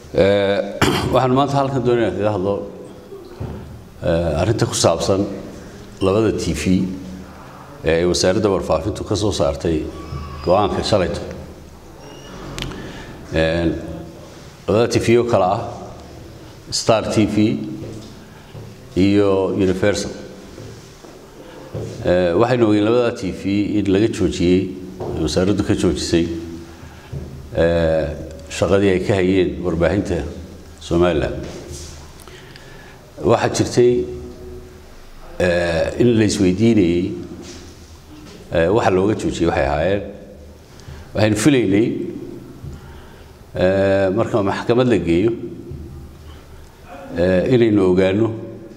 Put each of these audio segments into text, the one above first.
waxaan maanta halkan doonaya kaga hadlo arrinta ku saabsan labada t v ee ay wasaaradda warfaafintu ka soo saartay go-aanka shalayto labada t v oo kale ah star t v iyo universal waxaynu ogeyn labada t v in laga joojiyey wasaaraddu ka joojisay shaqadii ay ka hayeen warbaahinta somalilan waxaa jirtay in la isweydiinayey waxa looga joojiyey waxay ahaayeen waxaynu filaynay marka maxkamad la geeyo inaynu ogaano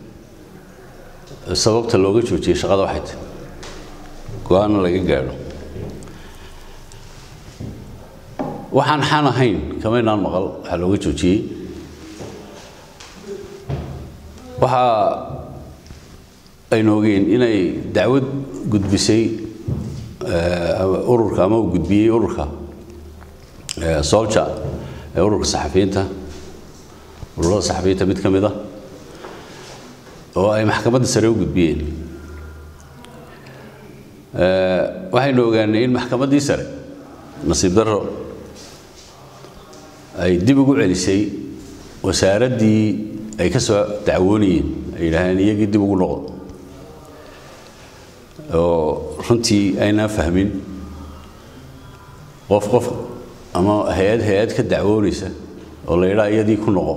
sababta looga joojiyey shaqada waxay tahay go-aanna laga gaadho waxaan xan ahayn kamaynaan maqal waxaa looga joojiyey waxa aynu ogeyn inay dacwad gudbisay ururka ama uu gudbiyey ururka solja ee ururka saxafiyiinta ururada saxafiyiinta mid ka mid a oo ay maxkamadda sare u gudbiyeen waxaynu ogaanay in maxkamaddii sare nasiib darro ay dib ugu celisay wasaaraddii ay ka soo dacwoonayeen ay yidhaaheen iyagii dib ugu noqdo oo runtii aynaan fahmin qof qof ama hay-ad hay-ad ka dacwoonaysa oo la yidhaha iyadii ku noqo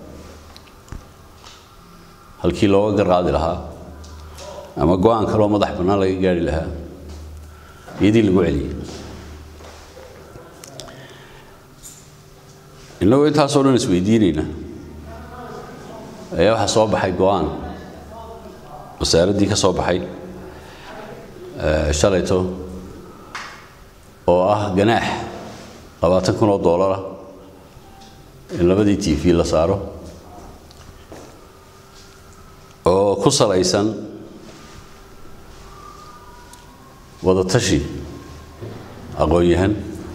halkii looga garqaadi lahaa ama go-aan kaloo madax bannaan laga gaari lahaa iyadii lagu celiyey innagoo intaasoo dhan isweydiinayna ayaa waxaa soo baxay go-aan wasaaraddii ka soo baxay shalayto oo ah ganaax labaatan kun oo doolara in labadii t v la saaro oo ku salaysan wadatashi aqoon-yahan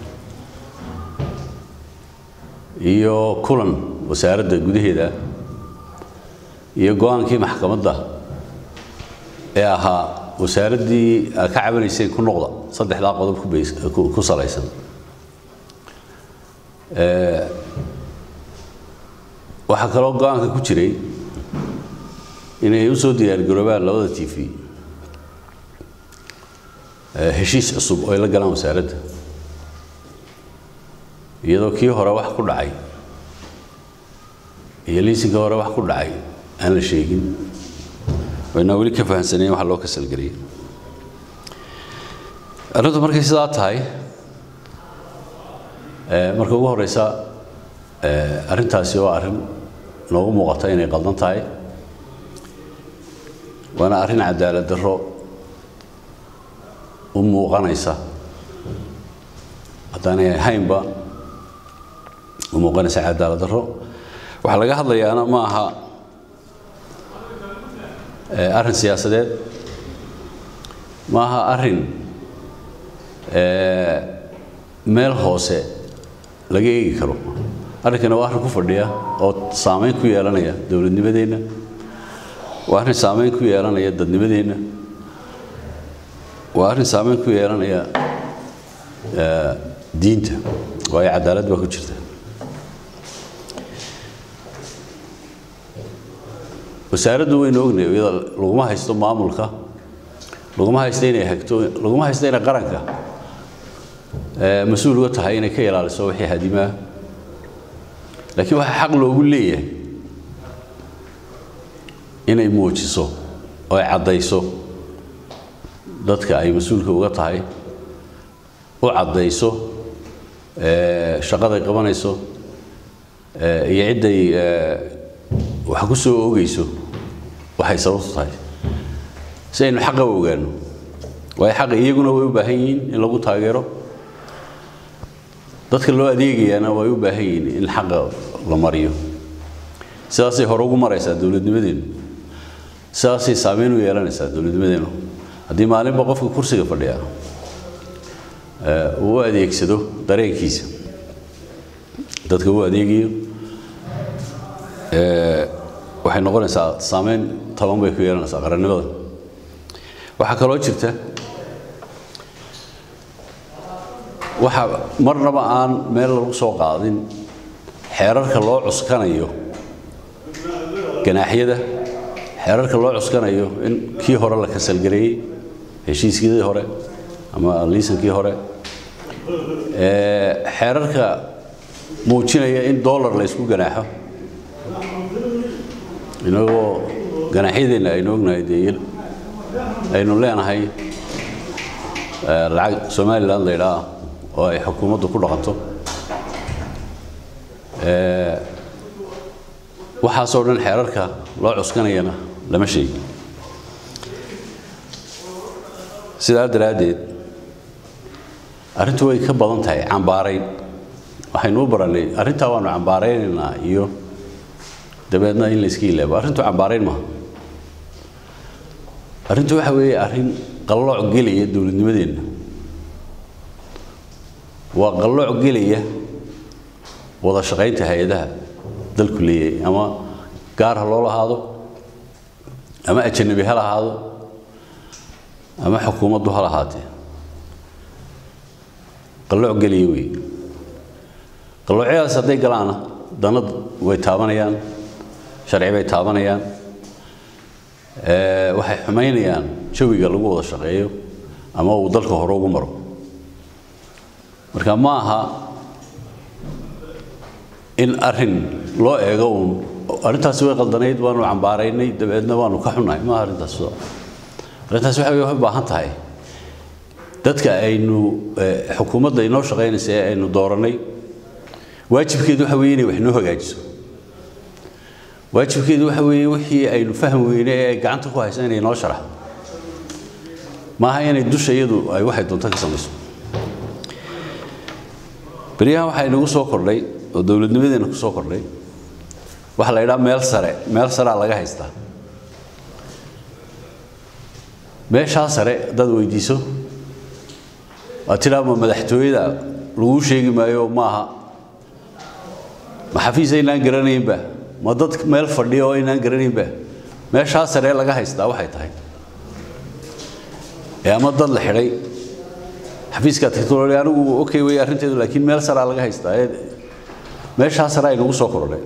iyo kulan wasaaradda gudaheeda iyo go-aankii maxkamadda ee ahaa wasaaraddii ka cabanaysay ku noqda saddexdaa qodob ku salaysan waxaa kaloo go-aanka ku jiray inay u soo diyaargaroobaan labada t v heshiis cusub oo ay la galaan wasaaradda iyadoo kii hore wax ku dhacay iyo liisinka hore wax ku dhacay aan la sheegin waynaa weli ka fahamsanayn waxa loo kasalgeliyay arrintu markay sidaa tahay marka ugu horeysa arrintaasi waa arrin noogu muuqata inay qaldan tahay waana arrin cadaalad darro u muuqanaysa haddaanay ahaynba u muuqanaysa cadaalad darro waxaa laga hadlayaana ma aha arrin siyaasadeed ma aha arrin meel hoose laga eegi karo arrinkana waa arrin ku fadhiya oo saameyn ku yeelanaya dowladnimadeenna waa arrin saameyn ku yeelanaya dadnimadeenna waa arrin saameyn ku yeelanaya diinta waayo cadaalad baa ku jirta wasaaraddu waynu ognahay iyada laguma haysto maamulka laguma haysto inay hagto laguma haysto inay qaranka mas-uul uga tahay inay ka ilaaliso wixii hadimaa laakiin waxaa xaq loogu leeyahay inay muujiso oo ay caddayso dadka ay mas-uulka uga tahay u caddayso shaqaday qabanayso iyo cidday wax ku soo oogayso waxay sababtu tahay si aynu xaqa u ogaano waayo xaqa iyaguna way u baahan yihiin in lagu taageero dadka loo adeegayaana way u baahan yihiin in xaqa la mariyo sidaasay hore ugu maraysaa dowladnimadeenu sidaasay saameyn u yeelanaysaa dowladnimadeenu haddii maalinba qofka kursiga fadhiya uu u adeegsado dareenkiisa dadka u adeegayo waxay noqonaysaa saameyn toban bay ku yeelanaysaa qarannimada waxaa kaloo jirta waxa marnaba aan meel lagu soo qaadin xeerarka loo cuskanayo ganaaxyada xeerarka loo cuskanayo in kii hore la kasalgareeyey heshiiskii hore ama liisankii hore xeerarka muujinaya in dollar la isku ganaaxo inagoo ganaaxyadeenna aynu ognahay dee aynu leenahay lacag somalilan la ydhaa oo ay xukuumaddu ku dhaqanto waxaasoo dhan xeerarka loo cuskanayana lama sheegi sidaa daraaddeed arrintu way ka badan tahay cambaarayn waxaynu u barannay arrintaa waanu cambaaraynaynaa iyo dabeedna in la iska ilaabo arrintu cambaarayn maaha arrintu waxa weeye arrin qallooc gelaya dowladnimadeenna waa qallooc gelaya wada shaqaynta hay-adaha dalku leeyahay ama gaar ha loo lahaado ama ajanabi ha lahaado ama xukuumaddu ha lahaatee qallooc gelaya wey qalloocyadaas hadday galaana danad way taabanayaan sharci bay taabanayaan waxay xumaynayaan jawiga lagu wada shaqeeyo ama uu dalka hore ugu maro marka ma aha in arin loo eego uun arrintaasi way qaldanayd waanu cambaaraynay dabeedna waanu ka xunnahay maaha arrintaas arrintaas waxa way u baahan tahay dadka aynu xukuumadda inoo shaqaynaysa ee aynu doorannay waajibkeedu waxa weeye inay wax noo hagaajiso waajibkeedu waxa weeye wixii aynu fahmi weyne ee ay gacanta ku haysa inay noo sharaxdo maaha inay dusha iyadu ay waxay doonto ka samayso beryahan waxaa inagu soo kordhay oo dowladnimadeena ku soo kordhay waxaa la yidhaha meel sare meel sarea laga haystaa meeshaa sare haddaad weydiiso waad tidhaa ma madaxtooyada laguu sheegi maayo maaha ma xafiis aynaan garanaynba ma dad meel fadhiya oo aynaan garanaynba meeshaa sare laga haystaa waxay tahay ee ama dad la xidhay xafiiska technology anigu okay wey arrinteedu laakiin meel saraa laga haystaa ee meeshaa sare ay nagu soo kordhay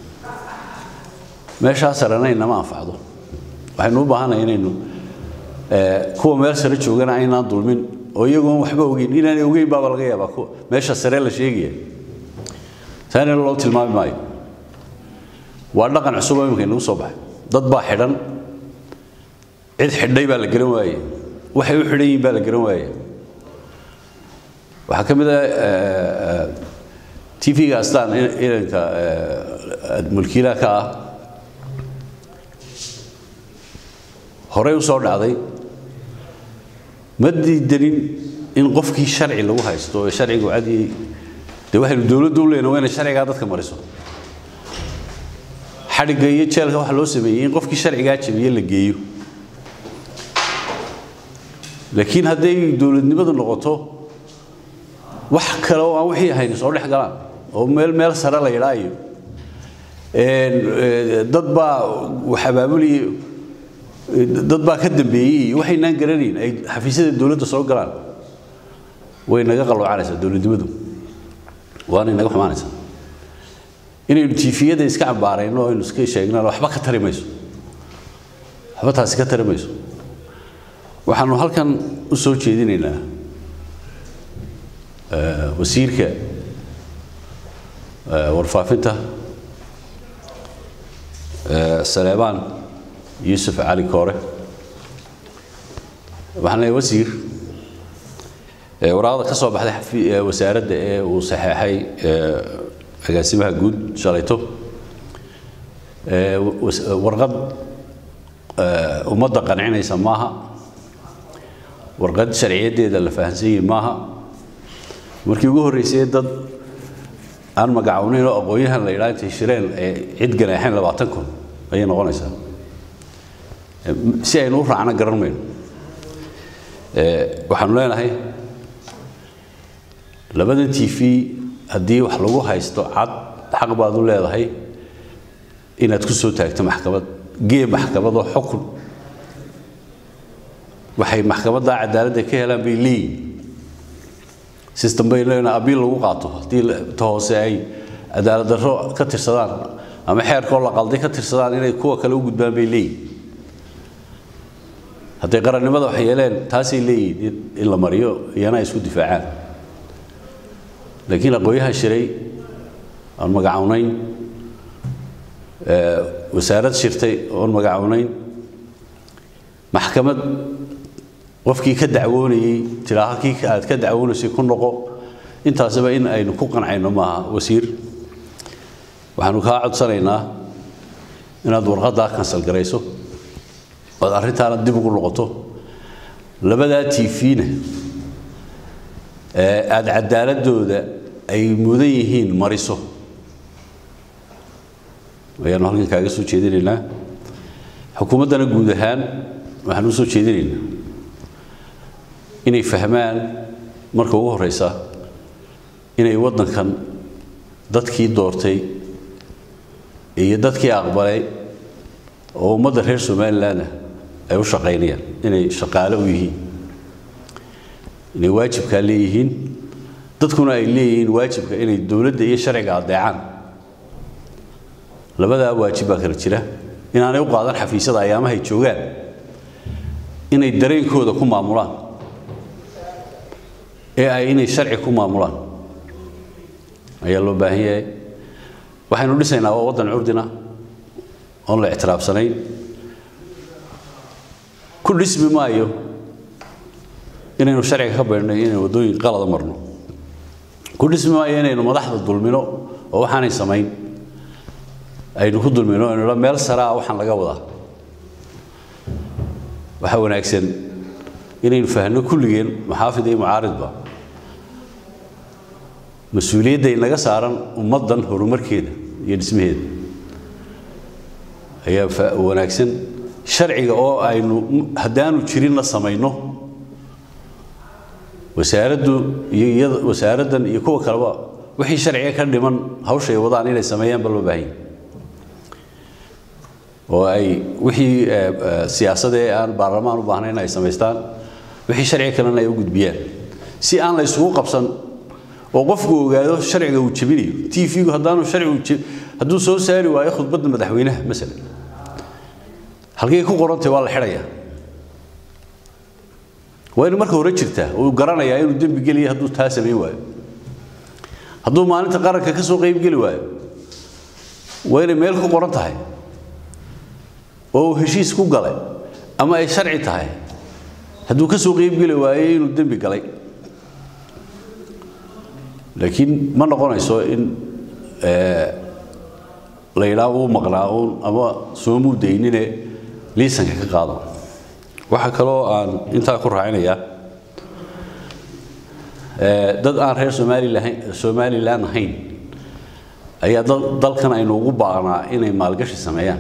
meeshaa sarena inama anfacdo waxaynu u baahannahay inaynu kuwa meel sare joogana aynaan dulmin oo iyagoon waxba ogeyn inaanay ogeyn baaba laga yaabaa kuwa meesha sare la sheegaya taana loo tilmaami maayo waa dhaqan cusub oo imika inagu soo baxay dad baa xidhan cid xidhay baa la garan waaye waxay u xidhan yihiin baa la garan waaye waxaa ka mid ah tv-ga astaan inanka mulkiilaha ka ah horey u soo dhacday ma diidanin in qofkii sharci lagu haysto ee sharcigu cadii dee waxaynu dowladdu u leenahay waa inay sharcigaa dadka mariso xadhigga iyo jeelka waxaa loo sameeyey in qofkii sharcigaa jabiye la geeyo laakiin hadday dowladnimadu noqoto wax kale oo aan wixii ahayn soo dhex galaan oo meel meel sare la yidhaayo dad baa wax abaabuliye dad baa ka dambeeyey waxaynaan garanayn ay xafiisyada dowladda soo galaan way naga qaloocanaysaa dowladnimadu waana naga xumaanaysaa inaynu tiifiyada iska cambaarayno aynu iska sheegnaan waxba ka tari mayso waxba taasi ka tari mayso waxaanu halkan u soo jeedinaynaa wasiirka warfaafinta saleebaan yuusuf cali koore waxaan leeyahay wasiir waraaqda ka soo baxday wasaaradda ee uu saxeexay agaasimaha guud shalayto warqad ummadda qancinaysa maaha warqad sharciyadeeda la fahansan yahi maaha markii ugu horreysay dad aan magacawnayn oo aqoon-yahan la yidhaha intay shireen ee cid ganaaxeen labaatan kun ayay noqonaysaa si aynu u raacna garan mayno waxaanu leenahay labadan t v haddii wax lagu haysto cad xaq baad u leedahay inaad ku soo taagto maxkamad gee maxkamadoo xukun waxay maxkamadda cadaaladda ka helaan bay leeyihin system bay leeyihin abiil lagu qaato haddii ta hoose ay cadaalad darro ka tirsadaan ama xeerkoo la qalday ka tirsadaan inay kuwa kale u gudbaan bay leeyihin hadday qarannimada wax yeeleen taasay leeyihin in la mariyo iyana ay isku difaacaan laakiin aqoonyaha shiray aan magacawnayn wasaarad shirtay oon magacawnayn maxkamad qofkii ka dacwoonayey tiraa halkii aad ka dacwoonaysay ku noqo intaasba in aynu ku qancayno maaha wasiir waxaanu kaa codsanaynaa inaad warqaddaa kansal garayso ood arrintaana dib ugu noqoto labadaa tvna aada cadaaladooda ay mudan yihiin mariso ayaanu halkan kaaga soo jeedinaynaa xukuumaddana guud ahaan waxaan u soo jeedinaynaa inay fahmaan marka ugu horeysa inay waddankan dadkii doortay iyo dadkii aqbalay oo ummadda reer somalilandah ay u shaqaynayaan inay shaqaale u yihiin inay waajibkaa leeyihiin dadkuna ay leeyihiin waajibka inay dowladda iyo sharciga adeecaan labadaa waajib baa kala jira inaanay u qaadan xafiisyada ayaamahay joogaan inay dareenkooda ku maamulaan ee ay inay sharci ku maamulaan ayaa loo baahan yahay waxaynu dhisaynaa waa waddan curdina oon la ictiraafsanayn ku dhismi maayo inaynu sharciga ka baydhnay inaynu waddooyin qalada marno ku dhismi maayo inaynu madaxda dulmino oo waxaanay samayn aynu ku dulmino aynu meel saraa waxaan laga wadaa waxaa wanaagsan inaynu fahno kulligeen maxaafid iyo mucaaridba mas-uuliyadda inaga saaran ummaddan horumarkeeda iyo dhismaheeda ayaa wanaagsan sharciga oo aynu haddaanu jirinna samayno wasaaraddu iyo iyada wasaaraddan iyo kuwa kaleba wixii sharciga ka dhiman hawsha ay wadaan inay sameeyaanba loo baahan yahay oo ay wixii siyaasadee aan baarlamaan u baahnayn ay samaystaan wixii sharciga kalena ay u gudbiyaan si aan la isugu qabsan oo qofku ogaado sharciga uu jebinayo t v-gu haddaanu sharcigu hadduu soo saari waayo khudbadda madaxweynaha masalan halkay ku qorantay waa la xidhayaa waa inu marka hore jirtaa uu garanayaa inuu dembi geliya hadduu taa samayn waayo hadduu maalinta qaranka ka soo qaybgeli waayo waa inay meel ku qoran tahay oo uu heshiis ku galay ama ay sharci tahay hadduu ka soo qaybgeli waayo inuu dembi galay laakiin ma noqonayso in la yidhaah uu maqnaa uun ama soomuu daynine liisanka ka qaado waxaa kaloo aan intaa ku raacinayaa dad aan reer somalilan somalilan ahayn ayaa dalkan aynu ugu baaqnaa inay maalgashi sameeyaan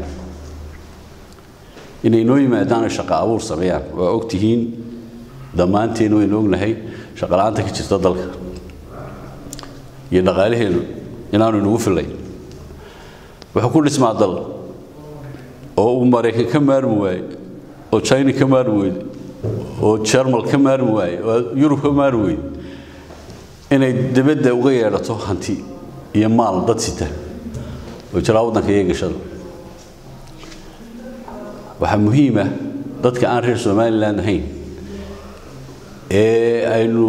inay noo yimaadaan oo shaqo abuur sameeyaan waa og tihiin dhammaanteen waynu ognahay shaqola'aanta ka jirta dalka iyo dhaqaalaheenu inaanu inagu fillayn wuxuu ku dhismaa dal oo uu maraykan ka maarmi waaye oo china ka maarmi weyde oo jermal ka maarmi waaye oo yurub ka maarmi weyde inay dibadda uga yeedhato hanti iyo maal dad sita oo jiraa waddanka iyo gashada waxaa muhiima dadka aan reer somalilan ahayn ee aynu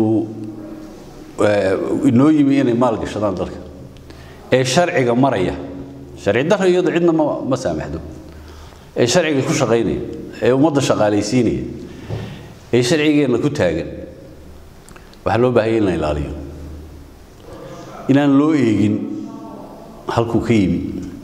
inoo yimi inay maal gashadaan dalka ee sharciga maraya sharci darro iyadu cidna ma ma saamaxdo ee sharciga ku shaqaynaya ee ummadda shaqaalaysiinaya ee sharcigeenna ku taagan waxaa loo baahaya in la ilaaliyo inaan loo eegin halkuu ka yimi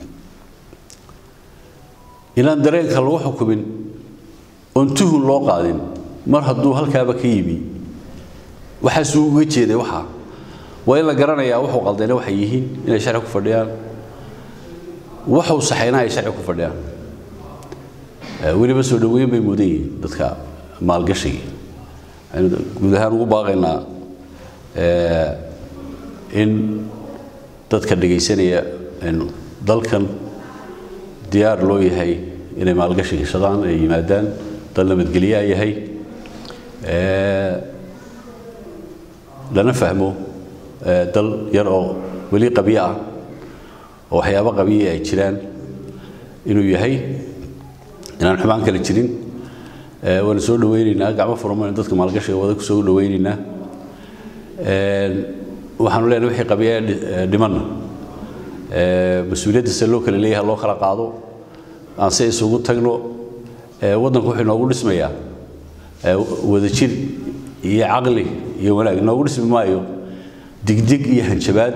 inaan dareenka lagu xukumin oon tuhun loo qaadin mar hadduu halkaaba ka yimi waxaasuu uga jeeday waxaa waa in la garanayaa wuxuu qaldayna waxay yihiin inay sharci ku fadhiyaan waxuu saxayna ay sharci ku fadhiyaan weliba soo dhoweyn bay mudan yihiin dadka maalgashiga waxaynu guud ahaan ugu baaqaynaa in dadka dhegaysanaya dalkan diyaar loo yahay inay maalgashi gashadaan ay yimaadaan dal nabadgelyaa yahay lana fahmo dal yar oo weli qabyo ah oo waxyaabo qabiya ay jiraan inuu yahay inaan xumaan kale jirin waana soo dhawaynaynaa gacmo furmaynu dadka maalgashiga wada ku soo dhawaynaynaa waxaanu leenahay wixii qabiya dhimanna mas-uuliyadda se loo kala leeyahay loo kala qaado aan se isugu tagno waddanku wuxuu inoogu dhismayaa wadajir iyo caqli iyo wanaag inoogu dhismi maayo digdig iyo hanjabaad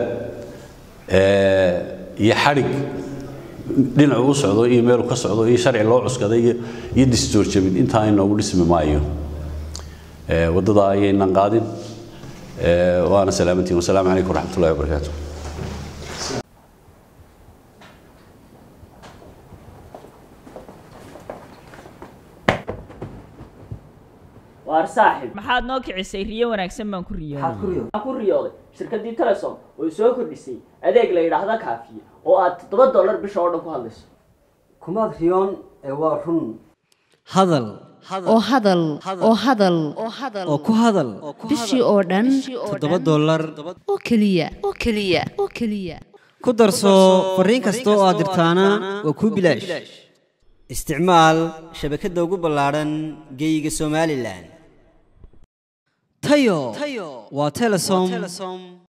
iyo xadhig dhinacu u socdo iyo meelu ka socdo iyo sharci loo cuskaday iyo distoorjabin intaa inoogu dhismi maayo waddadaa ayaynan qaadin waana salaamantiin wasalaamu calaykum waraxmat ullahi wabarakaatu waar saaxib maxaad noo kicisay riyo wanaagsan baan ku riyooday waxaan ku riyooday shirkaddii telesom oo soo kordhisay adeeg la yidhaahda kaafiye oo aad toddoba dollar bisha oo dhan ku hadlayso kumaad riyoon ee waa run hadal oo hadal oo hadal oo ku hadal bishii oo dhan toddoba dollar oo keliya oo keliya oo keliya ku darso fariin kasta oo aad dirtaana waa kuu bilaash isticmaal shabakadda ugu ballaadhan geeyiga somalilan tayo waa telesom